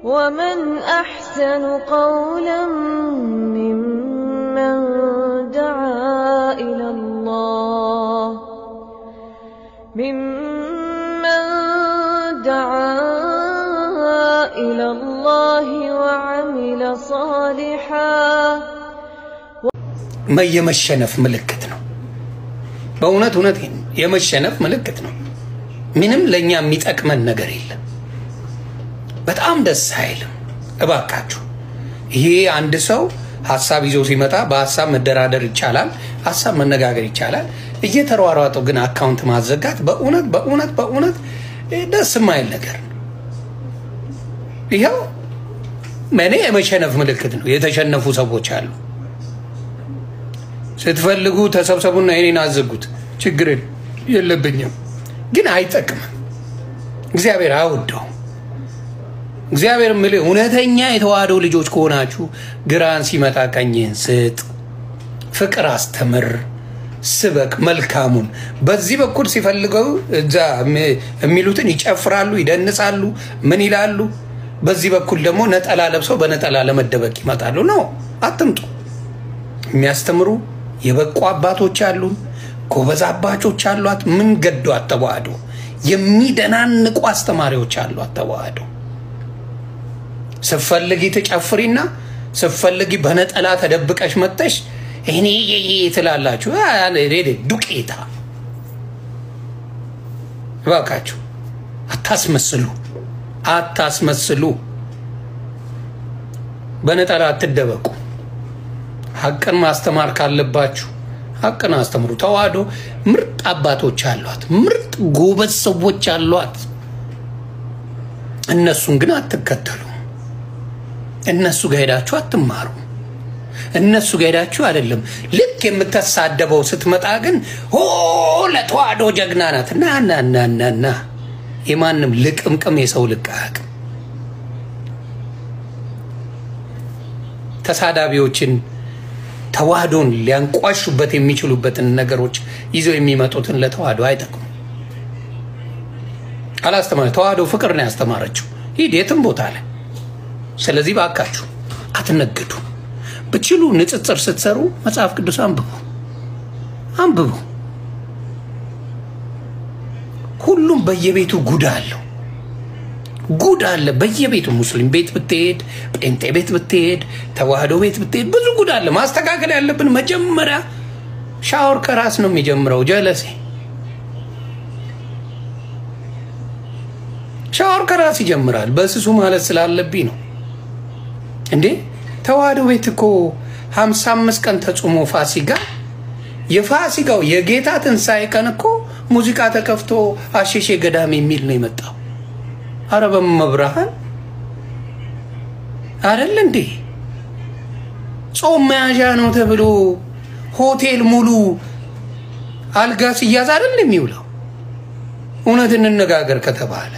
ومن أحسن قولا ممن دعا إلى الله ممن دعا إلى الله وعمل صالحا የመሸነፍ ምልክት ነው። በእውነት እውነት የመሸነፍ ምልክት ነው። ምንም ለእኛ የሚጠቅመን ነገር የለም። በጣም ደስ አይልም። እባካችሁ ይሄ አንድ ሰው ሀሳብ ይዞ ሲመጣ በሀሳብ መደራደር ይቻላል፣ ሀሳብ መነጋገር ይቻላል። እየተሯሯጡ ግን አካውንት ማዘጋት በእውነት በእውነት በእውነት ደስ የማይል ነገር ነው። ይኸው እኔ የመሸነፍ ምልክት ነው። የተሸነፉ ሰዎች አሉ። ስትፈልጉ ተሰብሰቡና የኔን አዘጉት፣ ችግር የለብኝም፣ ግን አይጠቅምም። እግዚአብሔር አይወደውም። እግዚአብሔር የምልህ እውነተኛ የተዋህዶ ልጆች ከሆናችሁ ግራን ሲመጣ ቀኝህን ስጥ፣ ፍቅር አስተምር፣ ስበክ መልካሙን። በዚህ በኩል ሲፈልገው እዛ የሚሉትን ይጨፍራሉ፣ ይደንሳሉ፣ ምን ይላሉ። በዚህ በኩል ደግሞ ነጠላ ለብሰው በነጠላ ለመደበቅ ይመጣሉ። ነው አትምጡ። የሚያስተምሩ የበቁ አባቶች አሉን፣ ጎበዝ አባቾች አሏት። ምን ገዷት ተዋህዶ? የሚደናንቁ አስተማሪዎች አሏት ተዋህዶ። ስትፈልጊ ትጨፍሪና ስትፈልጊ በነጠላ ተደብቀሽ መጠሽ እኔ ትላላችሁ። ዱቄታ እባካችሁ አታስመስሉ፣ አታስመስሉ። በነጠላ አትደበቁ። ሀቅን ማስተማር ካለባችሁ ሀቅን አስተምሩ። ተዋህዶ ምርጥ አባቶች አሏት፣ ምርጥ ጎበዝ ሰዎች አሏት። እነሱን ግን አትከተሉ። እነሱ ጋር ሄዳችሁ አትማሩ። እነሱ ጋር ሄዳችሁ አይደለም። ልክ የምትሳደበው ስትመጣ ግን ሆ ለተዋህዶ ጀግና ናት ና ና ና ና ና የማንም ልቅምቅም የሰው ልቅ አያውቅም። ተሳዳቢዎችን ተዋህዶን ሊያንቋሹበት የሚችሉበትን ነገሮች ይዘው የሚመጡትን ለተዋህዶ አይጠቅሙ። አላስተማረ ተዋህዶ ፍቅር ነው ያስተማረችው። ሂድ የትም ቦታ ላይ። ስለዚህ ባካችሁ አትነግዱ። ብችሉ ንጽጽር ስትሰሩ መጽሐፍ ቅዱስ አንብቡ አንብቡ። ሁሉም በየቤቱ ጉድ አለው ጉድ አለ በየቤቱ። ሙስሊም ቤት ብትሄድ፣ ጴንጤ ቤት ብትሄድ፣ ተዋህዶ ቤት ብትሄድ ብዙ ጉድ አለ። ማስተካከል ያለብን መጀመሪያ ሻወር ከራስ ነው የሚጀምረው። ጀለሴ ሻወር ከራስ ይጀምራል። በስሱ ማለት ስላለብኝ ነው እንዴ። ተዋህዶ ቤት እኮ ሀምሳ አምስት ቀን ተጾሞ ፋሲጋ የፋሲጋው የጌታ ትንሣኤ ቀን እኮ ሙዚቃ ተከፍቶ አሸሼ ገዳም የሚል ነው የመጣው። አረ በመብርሃን አይደል እንዴ? ጾም መያዣ ነው ተብሎ ሆቴል ሙሉ አልጋ ሲያዝ አይደል የሚውለው? እውነት እንነጋገር ከተባለ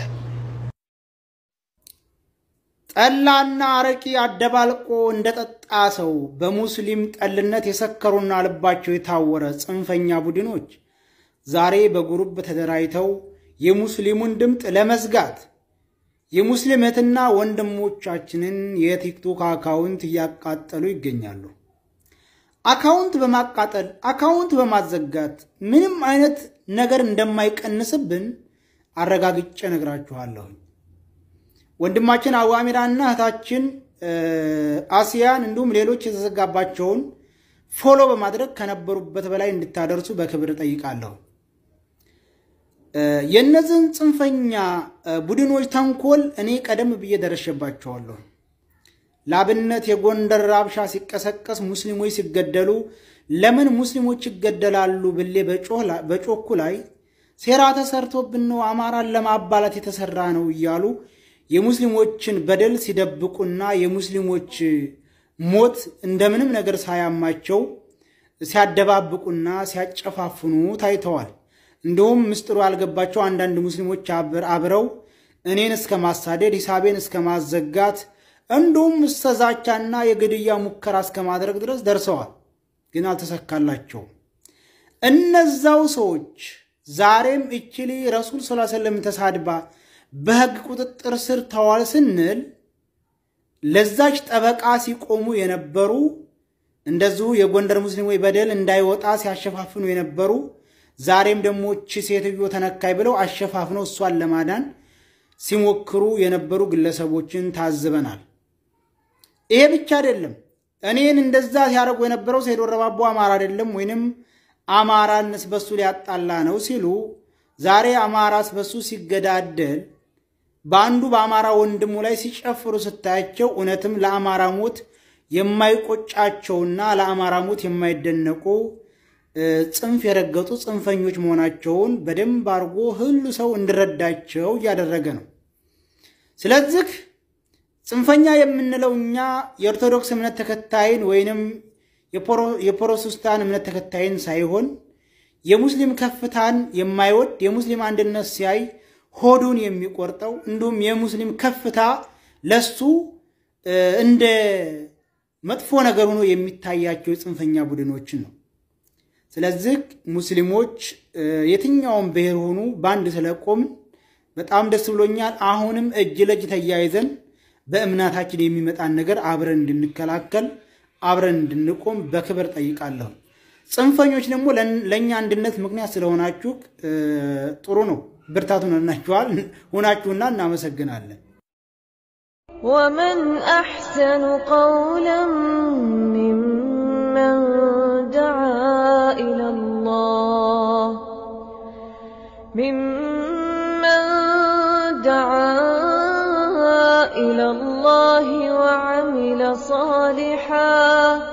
ጠላና አረቂ አደባልቆ እንደጠጣ ሰው በሙስሊም ጠልነት የሰከሩና ልባቸው የታወረ ጽንፈኛ ቡድኖች ዛሬ በጉሩብ ተደራጅተው የሙስሊሙን ድምፅ ለመዝጋት የሙስሊም እህትና ወንድሞቻችንን የቲክቶክ አካውንት እያቃጠሉ ይገኛሉ። አካውንት በማቃጠል አካውንት በማዘጋት ምንም አይነት ነገር እንደማይቀንስብን አረጋግጬ ነግራችኋለሁኝ። ወንድማችን አዋሚራና እህታችን አሲያን እንዲሁም ሌሎች የተዘጋባቸውን ፎሎ በማድረግ ከነበሩበት በላይ እንድታደርሱ በክብር ጠይቃለሁ። የእነዚህን ጽንፈኛ ቡድኖች ተንኮል እኔ ቀደም ብዬ ደረሸባቸዋለሁ። ለአብነት የጎንደር ራብሻ ሲቀሰቀስ ሙስሊሞች ሲገደሉ ለምን ሙስሊሞች ይገደላሉ ብሌ በጮኩ ላይ ሴራ ተሰርቶብን ነው አማራን ለማባላት የተሰራ ነው እያሉ የሙስሊሞችን በደል ሲደብቁና የሙስሊሞች ሞት እንደምንም ነገር ሳያማቸው ሲያደባብቁና ሲያጨፋፍኑ ታይተዋል። እንዲሁም ምስጢሩ ያልገባቸው አንዳንድ ሙስሊሞች አብረው እኔን እስከ ማሳደድ ሂሳቤን እስከ ማዘጋት እንዲሁም እስከ ዛቻና የግድያ ሙከራ እስከ ማድረግ ድረስ ደርሰዋል። ግን አልተሰካላቸውም። እነዛው ሰዎች ዛሬም እችሊ ረሱል ስ ሰለም ተሳድባ በሕግ ቁጥጥር ስር ተዋል ስንል ለዛች ጠበቃ ሲቆሙ የነበሩ እንደዚሁ የጎንደር ሙስሊሞች በደል እንዳይወጣ ሲያሸፋፍኑ የነበሩ ዛሬም ደግሞ እቺ ሴትዮ ተነካይ ብለው አሸፋፍነው እሷን ለማዳን ሲሞክሩ የነበሩ ግለሰቦችን ታዝበናል። ይሄ ብቻ አይደለም። እኔን እንደዛ ሲያደርጉ የነበረው ሰይድ ወረባቦ አማራ አይደለም ወይንም አማራን ስበሱ ሊያጣላ ነው ሲሉ ዛሬ አማራ ስበሱ ሲገዳደል በአንዱ በአማራ ወንድሙ ላይ ሲጨፍሩ ስታያቸው እውነትም ለአማራ ሞት የማይቆጫቸውና ለአማራ ሞት የማይደነቁ ጽንፍ የረገጡ ጽንፈኞች መሆናቸውን በደንብ አድርጎ ሁሉ ሰው እንዲረዳቸው እያደረገ ነው። ስለዚህ ጽንፈኛ የምንለው እኛ የኦርቶዶክስ እምነት ተከታይን ወይንም የፕሮቴስታን እምነት ተከታይን ሳይሆን የሙስሊም ከፍታን የማይወድ የሙስሊም አንድነት ሲያይ ሆዱን የሚቆርጠው እንዲሁም የሙስሊም ከፍታ ለሱ እንደ መጥፎ ነገር ሆኖ የሚታያቸው የጽንፈኛ ቡድኖችን ነው። ስለዚህ ሙስሊሞች የትኛውም ብሔር ሆኑ በአንድ ስለቆምን በጣም ደስ ብሎኛል። አሁንም እጅ ለእጅ ተያይዘን በእምነታችን የሚመጣን ነገር አብረን እንድንከላከል አብረን እንድንቆም በክብር ጠይቃለሁ። ጽንፈኞች ደግሞ ለእኛ አንድነት ምክንያት ስለሆናችሁ ጥሩ ነው። ብርታቱን ሆናችኋል ሆናችሁና እናመሰግናለን። ومن أحسن قولا ممن دعا إلى الله ممن دعا إلى الله وعمل صالحا